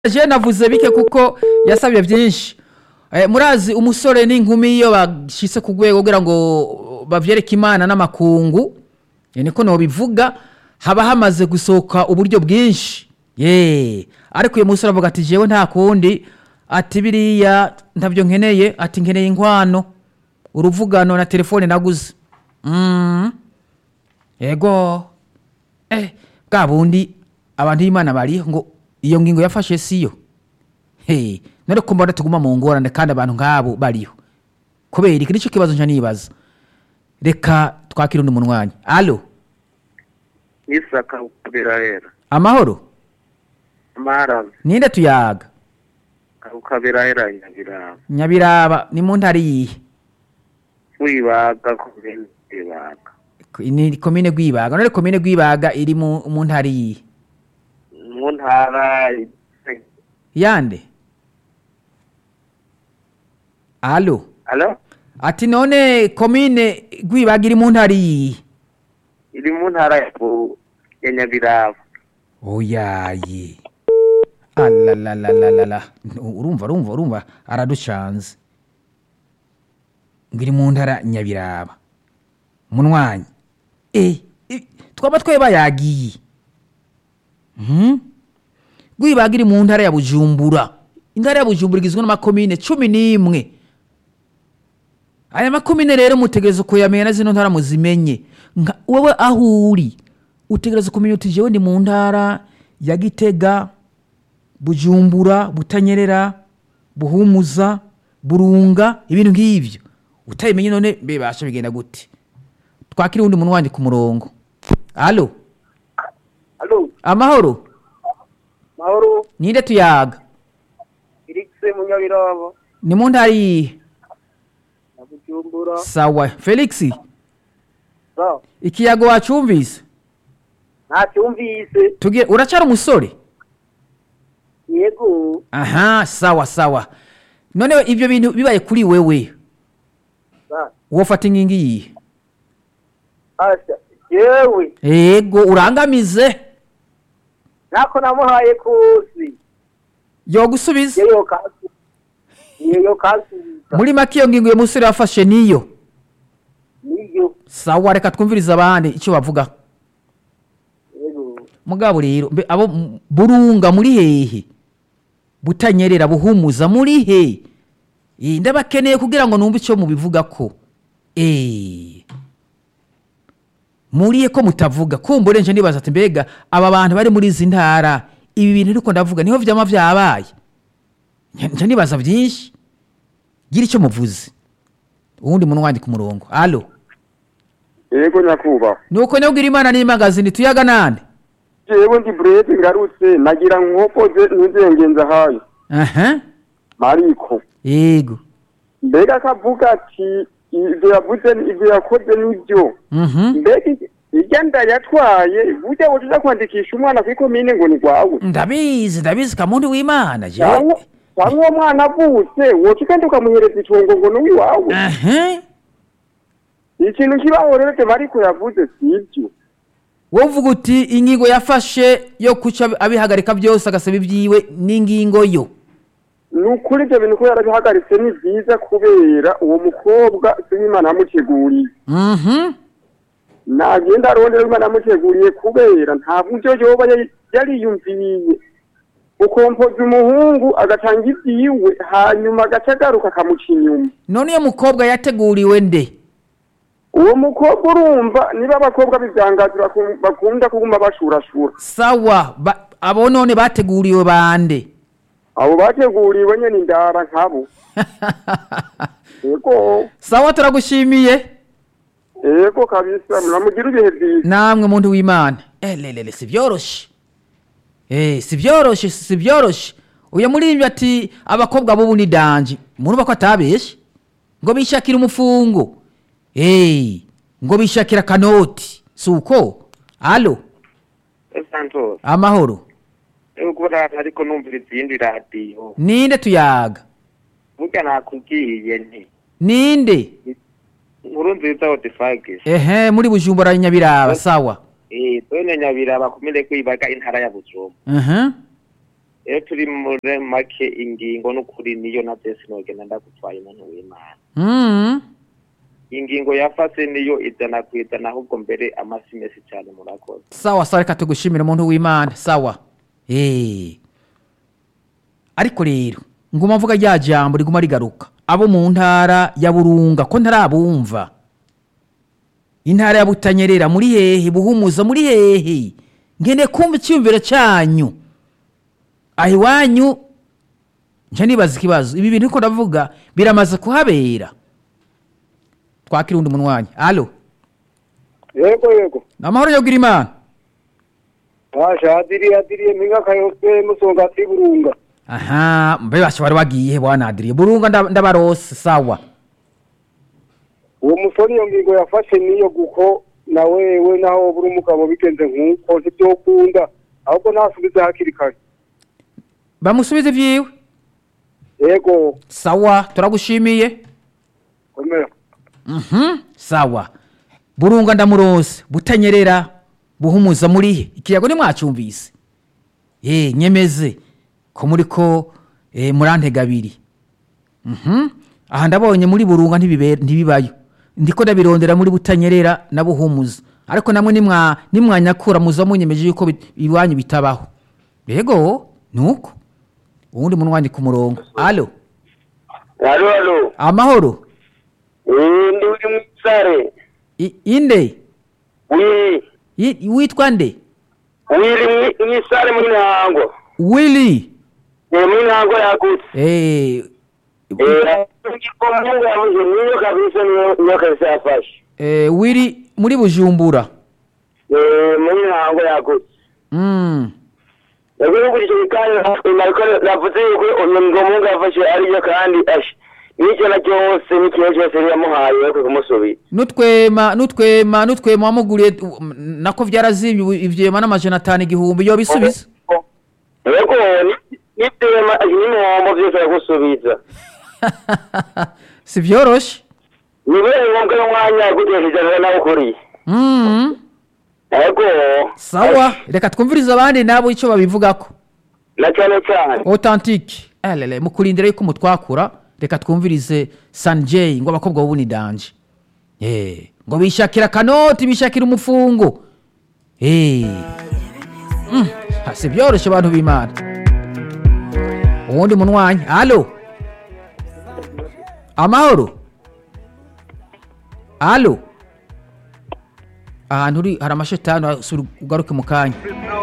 je navuze bike kuko yasabye byinshi Eh, murazi umusore n'inkumi iyo bashitse ku rwego kugira ngo bavyereke imana n'amakungu eh, niko nobivuga haba hamaze gusohoka uburyo bwinshi ye ariko uyu musore avuga ati jewe nta kundi ati biriya ntavyo nkeneye ati nkeneye inkwano uruvugano na telefone naguze mm. ego eh bwa bundi abantu b'imana bariho ngo iyo ngingo yafashe siyo hey none ko mbona tuguma mu ngorane kandi abantu nk'abo bariho kubera iki nicyo kibazo nca nibaza reka twakire undi munwanyi alo isaka ukabirahera amahoro marazi ninde tuyaga ukabirahera nyabiraba nyabiraba ni mu ntara iyihe wibaga komine wibaga ni komine rwibaga none komine rwibaga iri mu mu ntara iyihe mu ntara yande alo alo ati none komine rwibaga iri mu ntara iyihe iri mu ntara ya Bu- ya nyabiraba oyaye alalalalala urumva urumva urumva araducanze ngo iri mu ntara nyabiraba munwanyi e, e, twaba tweba yagiye Mhm. rwibaga iri mu ntara ya bujumbura intara ya bujumbura igizwe n'amakomine cumi n'imwe aya makomine rero mutegereza kuyamenya na zino ntara muzimenye Nka- wowe aho uri utegereza kumenya uti jewe ndi mu ntara ya gitega bujumbura butanyerera buhumuza burunga ibintu nk'ivyo utabimenye none bibasha bigenda gute twakira uwundi muntu wandi ku murongo alo alo amahoro mahoro ninde tuyaga irikise mu nyabiraba ni mu ntara iyihe na bujumbura sawa felix sa ikiyago wacumvise ntacyumvise tugiye uracara umusore yego aha sawa sawa none ibyo bintu bibaye kuri wewe sa wofata inkingi yihe asha yewe ego urangamize nako namuhaye kuzi yogusubiza yeyo kasi yeyo kasubiza muri make iyo ngingo uyu musore yafashe niyo niyo sawa reka twumvirize abandi icyo bavuga yego mugabo rero mbe abo m- burunga muri hehe butanyerera buhumuza muri he Eh, ndabakeneye kugira ngo numve icyo mubivuga ko Eh. muriye ko mutavuga kumbure nje nibaza ati mbega aba bantu bari muri izi ntara ibi bintu ariko ndavuga niho vyama vyabaye Nje- nje nibaza vyinshi gira icyo muvuze uwundi muntu wandika umurongo alo yego nyakubahwa nuko nyabwira imana n'imagazini tuyaga nande jewe ndi burete ngarutse nagira nkokoze ntuzengenza hayo aha mariko yego mbega akavuga ati ivyo yavuze ivyo yakoze nivyo mhm mbega irya nda yatwaye burya wotuza kwandikisha umwana kw'ikomine ngo ni rwawe ndabizi ndabizi kamuntu w'imana jewe cyangwa cyangwa uwo mwana avutse woca ugenda ukamuhereza itongo ngo ni uwiwawe aha ikintu kibaho rero te mariko yavuze sivyo wowe uvuga uti ingingo yafashe yo kuca abihagarika byose agasaba ibyiwe n'ingingo yo ni ukuri ibyo bintu ko yarabihagaritse ni byiza kubera uwo mukobwa siw'imana yamuteguriye mhm nagenda arondera imana yamuteguriye kubera nta buryo yoba yari- yariyumviriye ukompoza umuhungu agatanga ibyiwe hanyuma agaca agaruka akamuca inyuma none iyo mukobwa yateguriwe nde uwo mukobwa urumva niba abakobwa b'ibyangazi baku- bakunda kuguma bashurashura sawa ba- abo none bateguriwe bande abo bateguriwe nyene indara nkabo ego sawa turagushimiye ego kabisa muramugira ibihe byiza namwe muntu w'imana elelele si byoroshe eh si byoroshe si byoroshe uyu muri ati abakobwa bubu ni danje murumva ko atabeshe ngo bishakira umufungo eh ngo bishakira kanoti si uko alo esantos amahoro ego rata ariko numvira izindi radiyo ninde tuyaga burya nakubwiye nti ninde nkuru nziza odifagisi ehe muri bujumbura nyabiraba sawa eh twene nyabiraba kumire kwibaga intara ya Bujumbura aha iyo turi muri make ingingo n'ukuri niyo na byose nogenda ndagutwaye umuntu w'imana Mm. ingingo yafase niyo ijana ku ijana ahubwo mbere amasi mesi cyane murakoze sawa sawa reka tugushimire umuntu w'imana sawa Eh. ariko rero nguma mvuga rya jambo riguma rigaruka abo mu ntara ya burunga ko ntarabumva intara ya butanyerera muri hehe buhumuza muri hehe ngene kumva icyiyumviro cyanyu aho iwanyu nje nibaza ikibazo ibi bintu uko ndavuga biramaze kuhabera twakira undi munwanyi alo yego yego ni amahoro yo imana basha adiriye adiriye mpinga kayose musonga ati burunga aha mbe basha bari bagiye bwana adiriye burunga nda- ndabarose sawa uwo musore iyo ngingo yafashe niyo guko na wewe naho buri umugabo bigenze nk'uko ntibyokunda ahubwo ntasubize hakiri kare bamusubize ivyiwe yego sawa turagushimiye komera Mhm, sawa burunga ndamurose butanyerera buhumuza murihe ikiyago nimwacumvise eh nyemeze ko muri ko eh, murantega abiri Mhm, aha ndabonye muri burunga ntibibera ntibibayo ndiko ndabirondera muri butanyerera na buhumuza ariko namwe nimwa nimwanyakura muza munyemeje yuko bit- iwanyu bitabaho yego nuko uwundi munwanyi ku murongo alo alo alo amahoro ndi uri mwisare I- inde wiri I- witwa nde wiri mwisare muri ntango willy muri ntango yagutse eh, mungu yavuze niyo kabisa niyo niyo kabisa yafashe eh, willy muri bujumbura Eh, muri ntango yagutse mm. yego n'ukurikije kandi nariko navuze yuko uyu ngo mungu yafashe ariyo kandi ashe n'icyo na cyose n'ikintu cyose yamuhaye yo kumusubiza nutwema nutwema nutwema wamuguriye um, nako vyarazimye ubu ivyema n'amajana atanu igihumbi yo bisubiza yego ni- n'ibyema n'imihombo byose aragusubiza si vyoroshe ni bene ngombwa y'umwanya yagutesha ijana nawe ukuriye mm. yego sawa reka twumvirize abandi nabo ico babivugako na cyane cyane authentique elele mukurindira yuko mutwakura reka twumvirize sanjay ngo abakobwa bubu ni danje eh ngo bishakira kanoti bishakira umufungo eh mm. ha, si byoroshe abantu b'imana uwundi munwanyi alo amahoro alo ahantu uri hari amashetani usubira ugaruke mu kanya